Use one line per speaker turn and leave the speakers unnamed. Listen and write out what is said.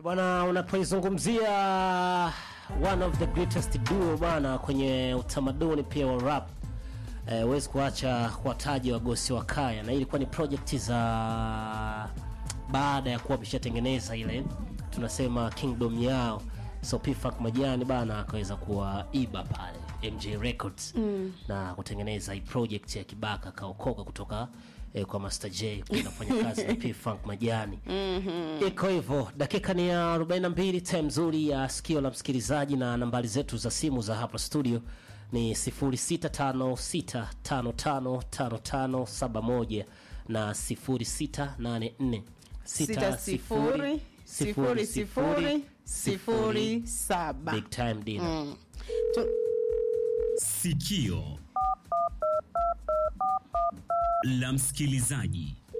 bwana, unapoizungumzia one of the greatest duo bwana kwenye utamaduni pia wa rap eh, huwezi kuacha kuwataja wagosi wa kaya, na hii ilikuwa ni project za baada ya kuwa wameshatengeneza ile tunasema kingdom yao, so P-Funk Majani bana akaweza kuwaiba pale MJ Records mm. na kutengeneza hii project ya Kibaka kaokoka kutoka eh, kwa Master J kwenda kufanya kazi na P-Funk Majani mm-hmm. Iko hivyo, dakika ni ya 42, time nzuri ya sikio la msikilizaji, na nambari zetu za simu za hapa studio ni 0656555571 na 0684
sita sifuri sifuri sifuri sifuri saba.
Big time dinner.
Tu-
Sikio la msikilizaji.